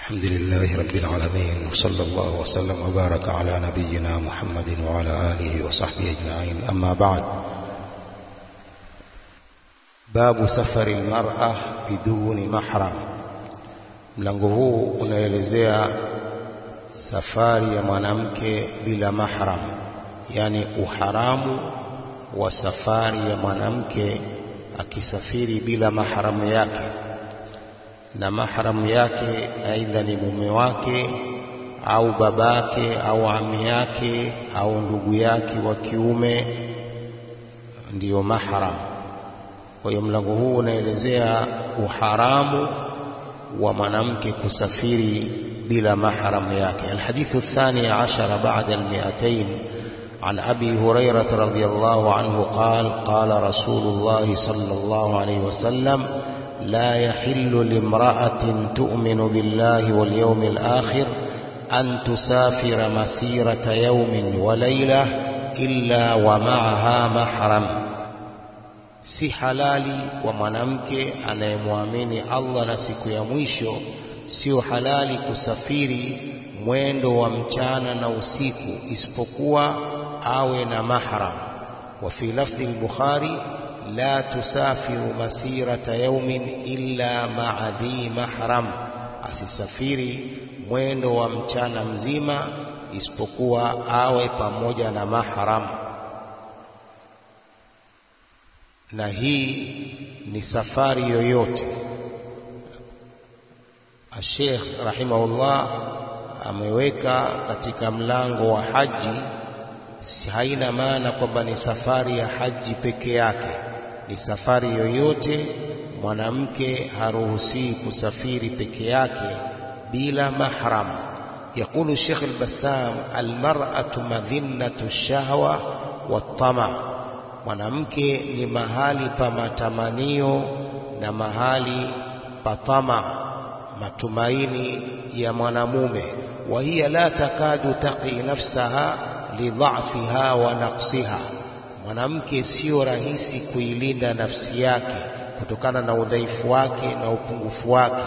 الحمد لله رب العالمين وصلى الله وسلم وبارك على نبينا محمد وعلى آله وصحبه أجمعين أما بعد باب سفر المرأة بدون محرم mlango huu unaelezea safari ya mwanamke bila mahram yani uharamu wa safari ya mwanamke akisafiri bila mahramu yake na mahramu yake aidha ni mume wake au babake au ami yake au ndugu yake wa kiume ndiyo mahram kwa hiyo mlango huu unaelezea uharamu wa mwanamke kusafiri bila mahram yake alhadithu الثاني عشر بعد المئتين عن أبي هريرة رضي الله عنه قال قال رسول الله صلى الله عليه وسلم لا يحل لامرأة تؤمن بالله واليوم الآخر أن تسافر مسيرة يوم وليلة إلا ومعها محرم si halali kwa mwanamke anayemwamini Allah na siku ya mwisho sio halali kusafiri mwendo wa mchana na usiku isipokuwa awe na mahram wa fi lafdhi al-bukhari la tusafiru masirata yawmin illa ma'a dhi mahram asisafiri mwendo wa mchana mzima isipokuwa awe pamoja na mahram na hii ni safari yoyote Sheikh rahimahullah ameweka katika mlango wa haji haina maana kwamba ni safari ya haji peke yake ni safari yoyote mwanamke haruhusi kusafiri peke yake bila mahram يقول الشيخ البسام المرأة مذنة الشهوة والطمع mwanamke ni mahali pa matamanio na mahali pa tama matumaini ya mwanamume wa hiya la takadu taqi nafsaha lidha'fiha wa naqsiha mwanamke sio rahisi kuilinda nafsi yake kutokana na udhaifu wake na upungufu wake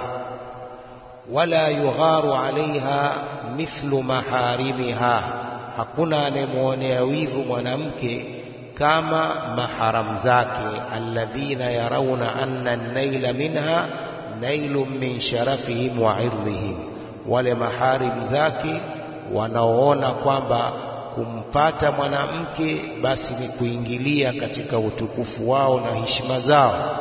wala yugharu alaiha mithlu maharimiha hakuna anayemwonea wivu mwanamke kama maharam zake alladhina yarawna anna an-naila minha nailun min sharafihim wa irdhihim wale maharim zake wanaoona kwamba kumpata mwanamke basi ni kuingilia katika utukufu wao na heshima zao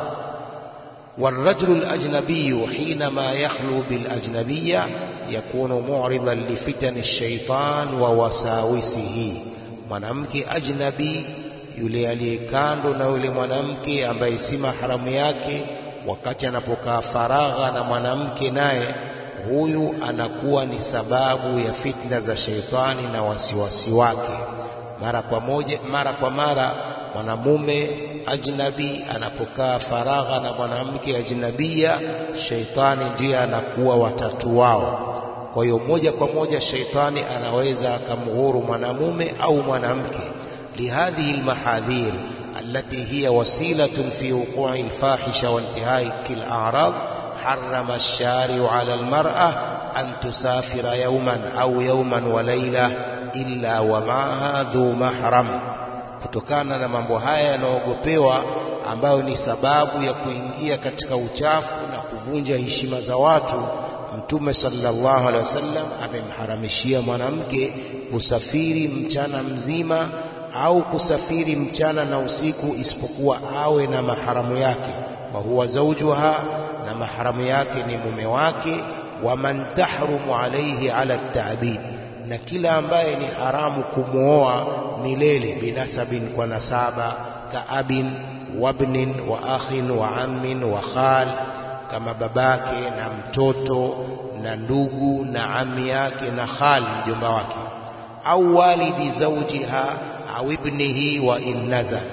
والرجل الأجنبي حينما يخلو بالأجنبية يكون معرضا لفتن الشيطان ووساوسه mwanamke ajnabi yule aliye kando na yule mwanamke ambaye si maharamu yake wakati anapokaa faragha na mwanamke naye huyu anakuwa ni sababu ya fitna za sheitani na wasiwasi wake mara kwa moja mara kwa mara mwanamume ajnabi anapokaa faragha na mwanamke ajnabia sheitani ndiye anakuwa watatu wao kwa hiyo moja kwa moja sheitani anaweza akamghuru mwanamume au mwanamke لهذه المحاذير التي هي وسيلة في وقوع الفاحشة وانتهاك الأعراض حرم الشارع على المرأة أن تسافر يوما أو يوما وليلة إلا ومعها ذو محرم kutokana na mambo haya yanaogopewa ambayo ni sababu ya kuingia katika uchafu na kuvunja heshima za watu Mtume sallallahu alaihi wasallam amemharamishia mwanamke kusafiri mchana mzima au kusafiri mchana na usiku isipokuwa awe na maharamu yake wa huwa zawjuha na maharamu yake ni mume wake wa man tahrumu alayhi ala ta'bid na kila ambaye ni haramu kumwoa milele binasabin kwa nasaba kaabin wabnin wa akhin wa ammin wa khal kama babake na mtoto na ndugu na ami yake na khal mjomba wake au walidi zawjiha au ibnihi wa innazal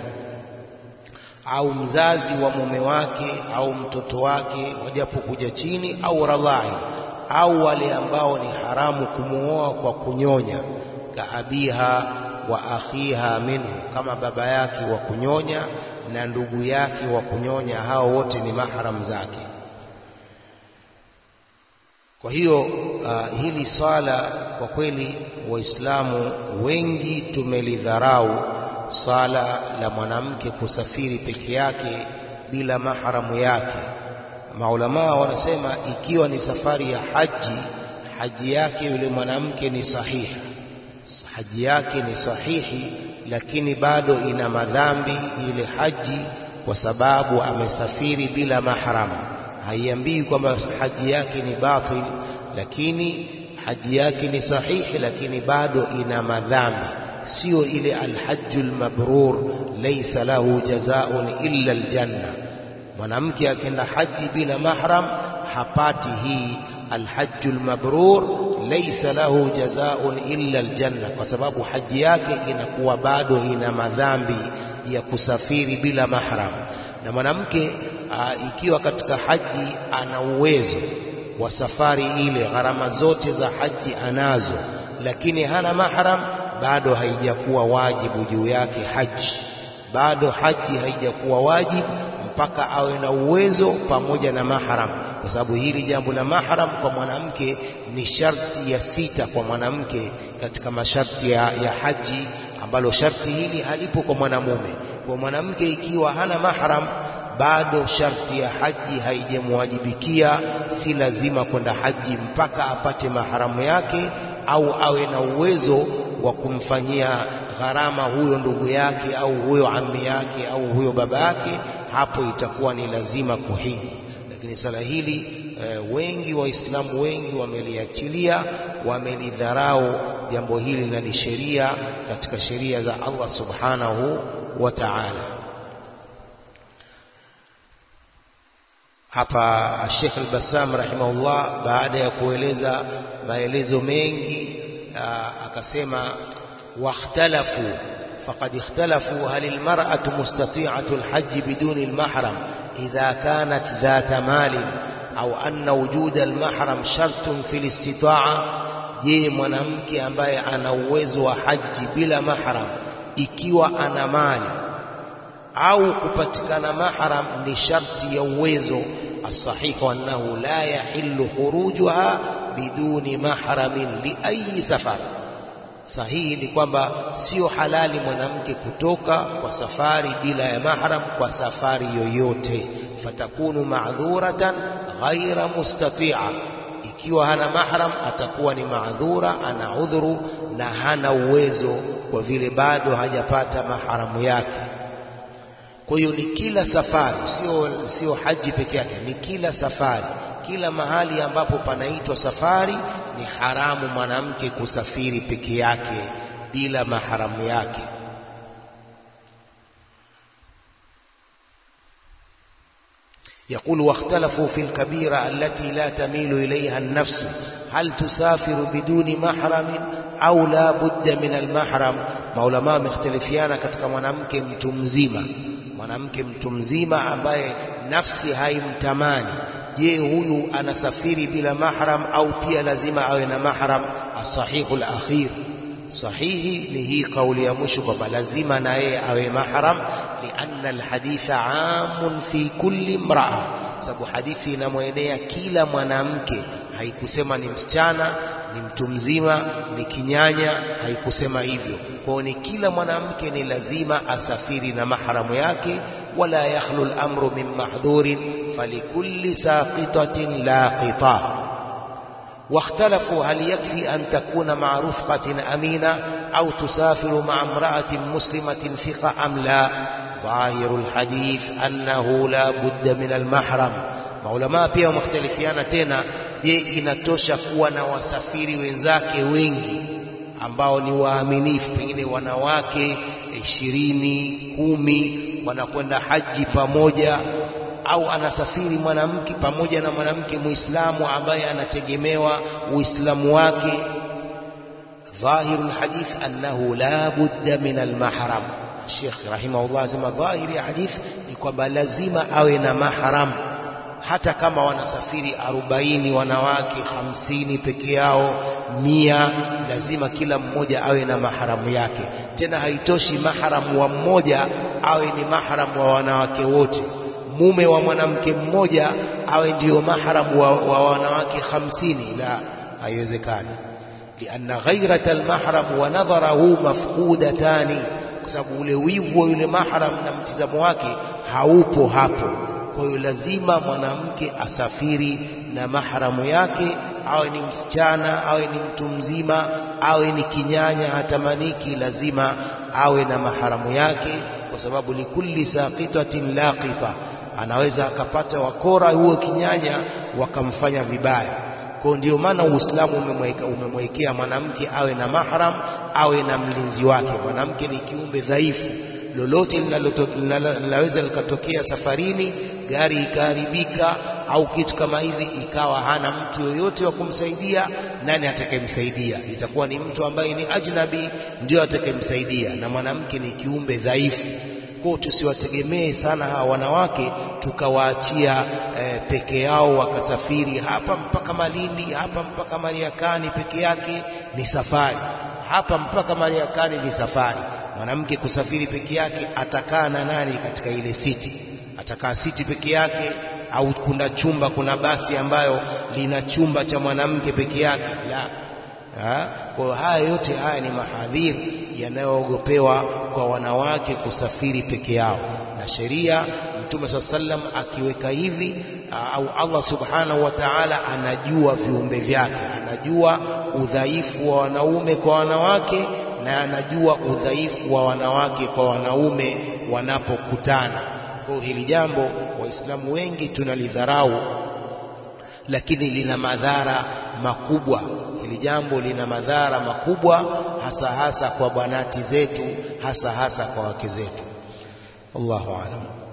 au mzazi wa mume wake au mtoto wake wajapokuja chini au radhai au wale ambao ni haramu kumuoa kwa kunyonya kaabiha wa akhiha minhu kama baba yake wa kunyonya na ndugu yake wa kunyonya hao wote ni mahram zake Kwa hiyo uh, hili swala kwa kweli Waislamu wengi tumelidharau swala la mwanamke kusafiri peke yake bila maharamu yake. Maulamaa wanasema ikiwa ni safari ya haji, haji yake yule mwanamke ni sahihi, haji yake ni sahihi, lakini bado ina madhambi ile haji, kwa sababu amesafiri bila mahram. Haiambii kwamba haji yake ni batil, lakini haji yake ni sahihi, lakini bado ina madhambi, sio ile alhajjul mabrur, laysa lahu jazaun illa aljanna. Mwanamke akienda haji bila mahram hapati hii alhajjul mabrur, laysa lahu jazaun illa aljanna, kwa sababu haji yake inakuwa bado ina madhambi ya kusafiri bila mahram. Na mwanamke ikiwa katika haji ana uwezo wa safari ile, gharama zote za haji anazo, lakini hana mahram, bado haijakuwa wajibu juu yake haji, bado haji haijakuwa wajibu mpaka awe na uwezo pamoja na mahram, kwa sababu hili jambo la mahram kwa mwanamke ni sharti ya sita kwa mwanamke katika masharti ya, ya haji, ambalo sharti hili halipo kwa mwanamume. Kwa mwanamke ikiwa hana mahram, bado sharti ya haji haijamwajibikia, si lazima kwenda haji mpaka apate maharamu yake au awe na uwezo wa kumfanyia gharama huyo ndugu yake au huyo ammi yake au huyo baba yake, hapo itakuwa ni lazima kuhiji. Lakini swala hili e, wengi Waislamu wengi wameliachilia, wamelidharau jambo hili, na ni sheria katika sheria za Allah subhanahu wa ta'ala. Hapa Sheikh Al-Bassam rahimahullah, baada ya kueleza maelezo mengi aa, akasema wakhtalafu faqad ikhtalafu hal almar'atu mustati'atu alhajj biduni almahram idha kanat dhata malin au anna wujuda almahram shartun fi alistita'a. Je, mwanamke ambaye ana uwezo wa haji bila mahram ikiwa ana mali au kupatikana mahram ni sharti ya uwezo. Asahihu annahu la yahillu khurujuha biduni mahramin li ayi safar, sahihi ni kwamba sio halali mwanamke kutoka kwa safari bila ya mahram, kwa safari yoyote. Fatakunu ma'dhuratan ghaira mustati'a, ikiwa hana mahram atakuwa ni maadhura, ana udhuru na hana uwezo, kwa vile bado hajapata mahramu yake. Kwa hiyo ni kila safari, sio sio haji peke yake, ni kila safari, kila mahali ambapo panaitwa safari ni haramu mwanamke kusafiri peke yake bila maharamu yake. Yaqulu wakhtalafu fi lkabira allati la tamilu ilayha an-nafsu hal tusafiru biduni mahramin au la budda min almahram. Maulama wamekhtalifiana katika mwanamke mtu mzima mwanamke mtu mzima ambaye nafsi haimtamani, je, huyu anasafiri bila mahram au pia lazima awe na mahram? Asahihu alakhir, sahihi ni hii kauli ya mwisho kwamba lazima na yeye awe mahram, lianna alhaditha amun fi kulli imraa, sababu hadithi inamwenea kila mwanamke, haikusema ni msichana, ni mtu mzima, ni kinyanya, haikusema hivyo kwao ni kila mwanamke ni lazima asafiri na mahramu yake. wala yakhlu al-amru min mahdhurin falikulli saqitatin laqita. Wakhtalafu hal yakfi an takuna ma'a rufqatin amina au tusafiru ma'a imra'atin muslimatin thiqa am la. Dhahiru al-hadith annahu la budda min al-mahram. Maulama pia wamekhtalifiana tena, je, inatosha kuwa na wasafiri wenzake wengi ambao ni waaminifu, pengine wanawake ishirini kumi, wanakwenda haji pamoja, au anasafiri mwanamke pamoja na mwanamke Muislamu ambaye anategemewa Uislamu wake. Dhahiru lhadith annahu la budda min almahram. Sheikh rahimahullah asema dhahiri ya hadith ni kwamba lazima awe na mahram, hata kama wanasafiri arobaini wanawake hamsini peke yao mia, lazima kila mmoja awe na maharamu yake. Tena haitoshi maharamu wa mmoja awe ni maharamu wa wanawake wote, mume wa mwanamke mmoja awe ndiyo mahram wa, wa wanawake hamsini la haiwezekani lianna ghairata almahram wa nadharahu mafqudatani kwa sababu ule wivu wa yule mahram na mtizamo wake haupo hapo kwa hiyo lazima mwanamke asafiri na mahramu yake awe ni msichana awe ni mtu mzima awe ni kinyanya hatamaniki lazima awe na maharamu yake kwa sababu likulli saqitatin laqita anaweza akapata wakora huo kinyanya wakamfanya vibaya kwa ndio maana Uislamu umemweka umemwekea mwanamke awe na mahram awe na mlinzi wake mwanamke ni kiumbe dhaifu lolote linaweza likatokea safarini gari ikaharibika au kitu kama hivi ikawa hana mtu yoyote wa kumsaidia nani atakayemsaidia itakuwa ni mtu ambaye ni ajnabi ndio atakayemsaidia na mwanamke ni kiumbe dhaifu kwa tusiwategemee sana hawa wanawake tukawaachia e, peke yao wakasafiri hapa mpaka Malindi hapa mpaka Mariakani peke yake ni safari hapa mpaka Mariakani ni safari mwanamke kusafiri peke yake atakaa na nani katika ile siti atakaa siti peke yake au kuna chumba kuna basi ambayo lina chumba cha mwanamke peke yake la ha? kwa haya yote haya ni mahadhiri yanayoogopewa kwa wanawake kusafiri peke yao na sheria Mtume saa sallam akiweka hivi au Allah subhanahu wa ta'ala anajua viumbe vyake anajua udhaifu wa wanaume kwa wanawake na anajua udhaifu wa wanawake kwa wanaume wanapokutana kwa hili jambo waislamu wengi tunalidharau lakini lina madhara makubwa hili jambo lina madhara makubwa hasa hasa kwa banati zetu hasa hasa kwa wake zetu Allahu a'lam